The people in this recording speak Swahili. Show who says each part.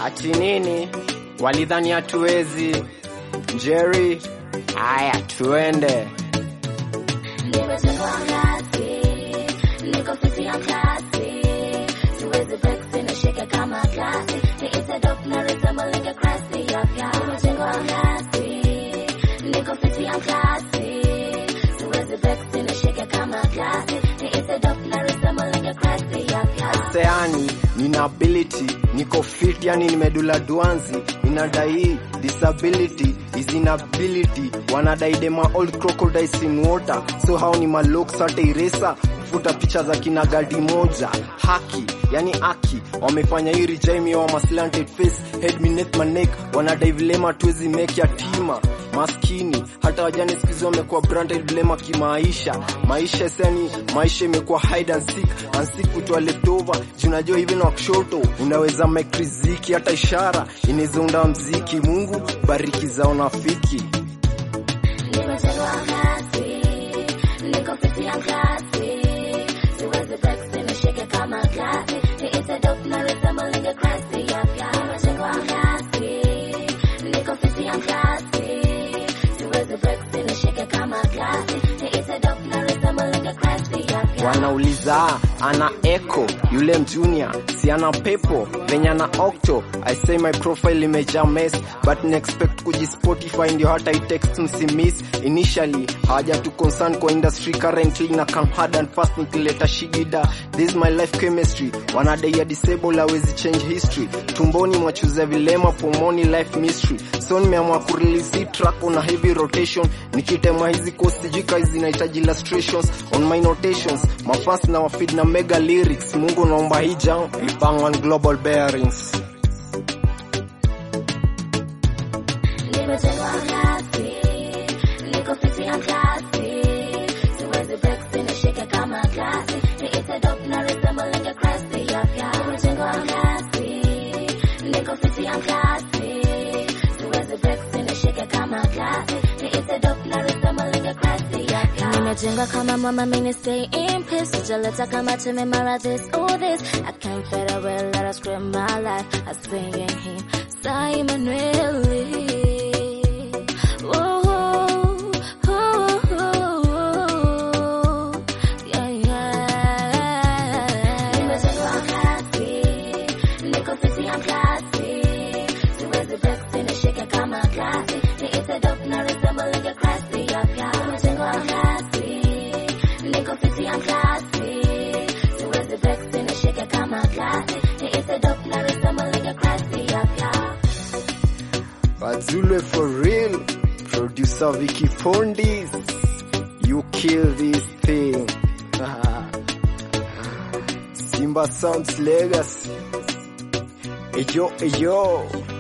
Speaker 1: Ati nini? Walidhani hatuwezi. Jerry, haya tuende.
Speaker 2: Nimejengwa ngazi, niko fiti ya kasi, siwezi vex nishike kama glasi, niite dope na rhythm linge crasi ya fya. Nimejengwa ngazi, niko fiti ya kasi, siwezi vex nishike kama glasi, niite dope na rhythm linge crasi ya fya.
Speaker 1: Seani, nina ability, niko fit yani nimedula duanzi, ninadai disability is inability, wanadai dema old crocodiles in water, so hao ni malok sate iresa futa picha za kina gadi moja haki yani aki wamefanya hii rijaimi wa maslanted face head me neck my neck wanadai vilema tuwezi make yatima maskini hata wajane sikizi wamekuwa branded vilema kimaisha maisha sani maisha imekuwa hide and seek and seek kutoa leftover junajua hivi na kushoto unaweza make riziki hata ishara inaweza unda mziki mungu bariki za unafiki
Speaker 2: Nimejengwa ngazi, niko fiti ya kasi, siwezi vex nishike kama glasi, niite dope na rhythm linge crasi ya fya. Nimejengwa ngazi, niko fiti ya kasi, siwezi vex nishike kama glasi, niite dope na rhythm linge crasi ya fya.
Speaker 1: wanauliza ana echo yule mjunior si ana pepo venye ana octo i say my profile imejaa mess but na expect kujispotify ndio hata itext msimis initially hawaja tu concern kwa industry currently na come hard and fast nikileta shigida this is my life chemistry wanadai ya disable hawezi change history tumboni mwachuza vilema pomoni life mystery so nimeamua kurelease hii track on a heavy rotation nikitema hizi coast jika hizi zinahitaji illustrations on my notations mafans na wafeed na mega lyrics mungu naomba hii jam ipang on global bearings
Speaker 2: Nimejengwa ngazi, niko fiti ya kasi, siwezi vex nishike kama glasi, niite dope na rhythm linge crasi ya fya. Nimejengwa ngazi, niko fiti ya kasi, siwezi vex nishike kama glasi, niite dope na rhythm linge crasi ya fya. Nimejenga kama mama mini stay in peace, sijaleta kama teme mara this or this. I can't fade away, let us scream my life. I sing in him, Simon Willie.
Speaker 1: Bazule for real producer Vicky Pondis you kill this thing Simba Sounds Legacy Eyo, eyo